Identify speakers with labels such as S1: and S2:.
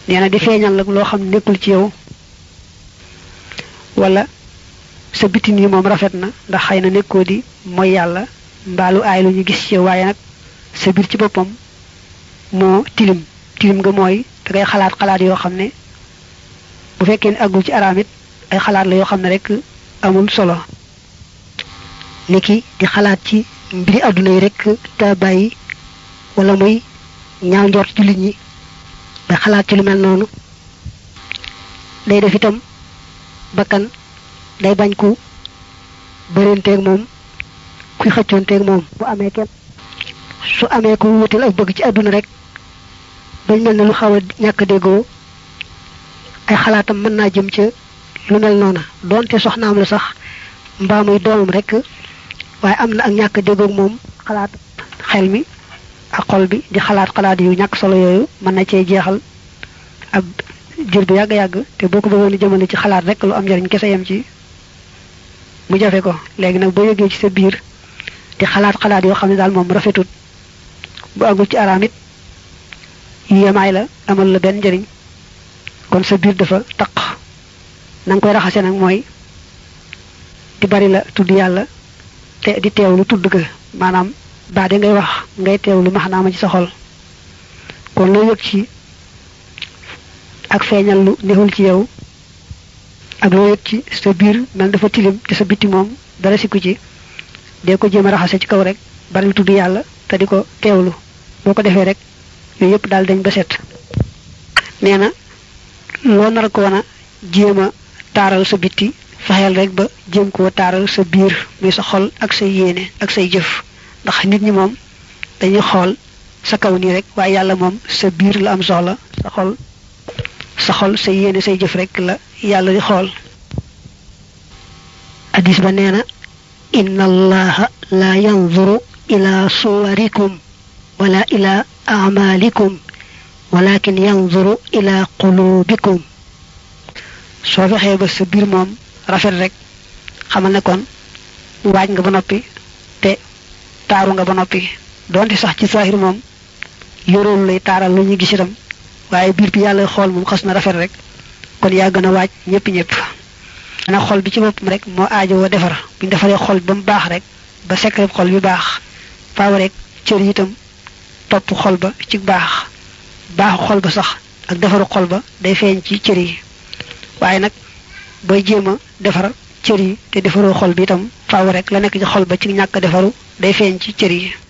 S1: nee na di feeñal nag loo xam nekkul ci yow wala sa bitin yi moom rafet na ndax xëy na nekkoo di mooy yàlla mbaalu aay lu ñu gis ci yow waaye nag sa biir ci boppam moo tilim tilim nga mooy da ngay xalaat xalaat yoo xam ne bu fekkee ne àggul ci araam it ay xalaat la yoo xam ne rek amul solo niki di xalaat ci mbiri àdduna yi rek te bàyyi wala muy ñaaw njort jullit ñi ba xalaat ci lu mel noonu day def itam bakkan day bañ ku bërenteeg moom kuy xëccoonteeg moom bu amee kenn su amee ku wutal ak bëgg ci àdduna rek bañ mel ne lu xaw a ñàkk déggoo ay xalaatam mën naa jëm ca lu mel noona doonte soxnaam la sax mbaa muy doomam rek waaye am na ak ñàkk déggoog moom xalaat xel mi ak xol bi di xalaat xalaat yu ñàkk solo yooyu mën na cee jeexal ab jur bu yàgg-yàgg te boo ko bëggoon a jëmale ci xalaat rek lu am njariñ kese yam ci mu jafe ko léegi nag boo yëgee ci sa biir di xalaat xalaat yoo xam ne daal moom rafetut bu àggul ci araam it yemaay la amal la benn njariñ kon sa biir dafa taq na nga koy raxase nag mooy di bari la tudd yàlla te di teewlu tudd ga maanaam baa de ngay wax ngay teewlu maxnaama ci sa xol kon loo yëg ci ak feeñal lu neexul ci yow ak loo yëg ci sa biir mel dafa tilim te sa bitti moom dara sikku ci dee ko jéem a raxase ci kaw rek bari tudd yàlla te di ko teewlu boo ko defee rek yooyu yëpp daal dañ ba set nee na loo nar ko wan a jéem a taaral sa bitti fexeel rek ba jéem koo taaral sa biir muy sa xol ak say yéene ak say jëf ndax nit ñi moom dañuy xool sa kaw nii rek waaye yàlla moom sa biir la am soxla sa xol sa xol sa yéene say jëf rek la yàlla di xool hadis ba nee na inna allaha la yanzuru ila suwarikum wala ila amalikum walakin yanzuru ila qulubikum soo fexee ba sa biir moom rafet rek xamal ne kon waaj nga ba noppi te taaru nga ba noppi donte sax ci saahir moom yoroolu lay taaral lu ñu gis itam waaye biir bi yàlla xool moom xas na rafet rek kon yaa gën a waaj ñëpp ñëpp na xol bi ci boppam rek moo aajowoo defar buñ defaree xol ba mu baax rek ba secret xol bi baax faaw rek cër yi itam topp xol ba ci baax baaxu xol ba sax ak defaru xol ba day feeñ ci cër yi waaye nag booy jéem a defar cër yi te defaroo xol bi itam faaw rek la nekk ci xol ba ci ñàkk defaru day feeñ ci cër yi